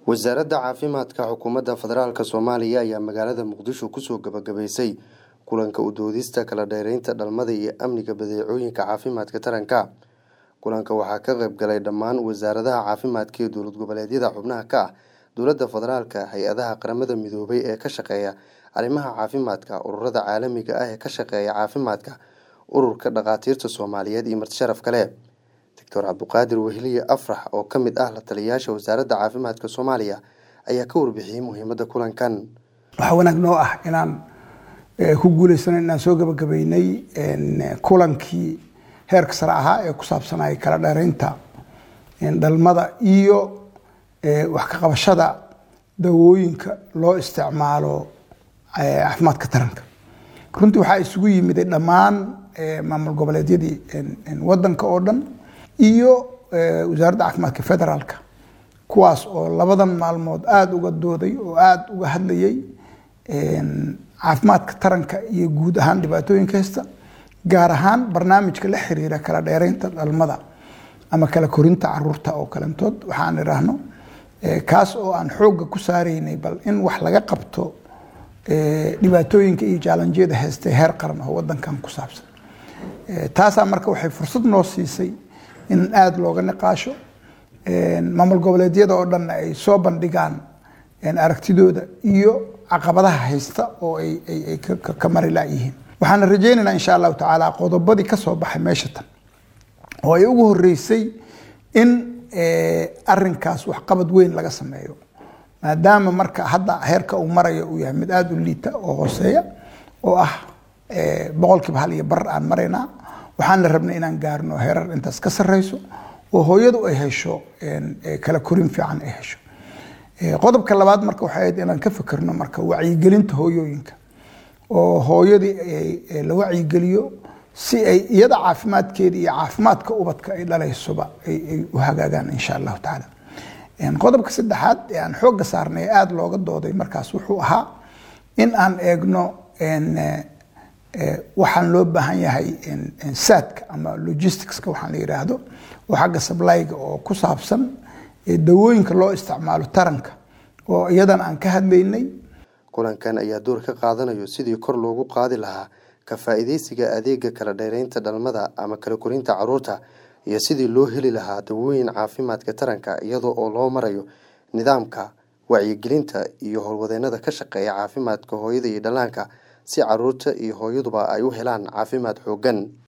wasaaradda caafimaadka xukuumadda federaalk soomaaliya ayaa magaalada muqdisho kusoo gabagabaysay kulanka u doodista kala dheereynta dhalmada iyo amniga badeecooyinka caafimaadka taranka kulanka waxaa ka qayb galay dhammaan wasaaradaha caafimaadka ee dowlad goboleedyada xubnaha ka ah dowladda federaalka hay-adaha qaramada midoobay ee ka shaqeeya arrimaha caafimaadka ururada caalamiga ah ee ka shaqeeya caafimaadka ururka dhakhaatiirta soomaaliyeed iyo martisharaf kale doctor cabduqaadir wehliye afrax oo ka mid ah la taliyayaasha wasaaradda caafimaadka soomaaliya ayaa ka warbixiyey muhiimadda kulankan waxaa wanaag noo ah inaan ku guuleysano inaan soo gabagabeynay kulankii heerka sare ahaa ee ku saabsanaya kala dheereynta dhalmada iyo wax ka qabashada dawooyinka loo isticmaalo caafimaadka taranka runtii waxaa isugu yimiday dhammaan maamul goboleedyadii wadanka oo dhan iyo wasaaradda caafimaadka federaalka kuwaas oo labadan maalmood aada uga dooday oo aada uga hadlayay caafimaadka taranka iyo guud ahaan dhibaatooyinka haysta gaar ahaan barnaamijka la xiriira kala dheereynta dhalmada ama kala korinta caruurta oo kalentood waxaan idhaahno kaas oo aan xoogga ku saaraynay bal in wax laga qabto dhibaatooyinka iyo jaalanjiyada haystay heer qaran oo wadankan ku saabsan taasaa marka waxay fursad noo siisay in aada looga niqaasho maamul goboleedyada oo dhanna ay soo bandhigaan aragtidooda iyo caqabadaha haysta oo ay ka mari laayihiin waxaana rajaynaynaa insha allahu tacaala qodobadii ka soo baxay meesha tan oo ay ugu horeysay in arinkaas waxqabad weyn laga sameeyo maadaama marka hadda heerka uu marayo uu yahay mid aada u liita oo hooseeya oo ah boqolkiiba hal iyo bar aan maraynaa waxaana rabnay inaan gaarno heerar intaas ka sareyso oo hooyadu ay hesho kala korin fiican ay hesho qodobka labaad marka waxay ahayd inaan ka fekerno marka wacyigelinta hooyooyinka oo hooyadii la wacyigeliyo si ay iyada caafimaadkeeda iyo caafimaadka ubadka ay dhalaysoba ay u hagaagaan insha allahu tacaala qodobka saddexaad ee aan xoogga saarnay aada looga dooday markaas wuxuu ahaa in aan eegno waxaan loo baahan yahay saadka ama logisticska waxaan la yidhaahdo oo xagga sablayga oo ku saabsan dawooyinka loo isticmaalo taranka oo iyadan aan ka hadlaynay kulankan ayaa door ka qaadanayo sidii kor loogu qaadi lahaa ka faa'iidaysiga adeega kala dheereynta dhalmada ama kala korinta caruurta iyo sidii loo heli lahaa dawooyin caafimaadka taranka iyadoo oo loo marayo nidaamka wacyigelinta iyo howlwadeennada ka shaqeeya caafimaadka hooyada iyo dhallaanka si caruurta iyo hooyaduba ay u helaan caafimaad xooggan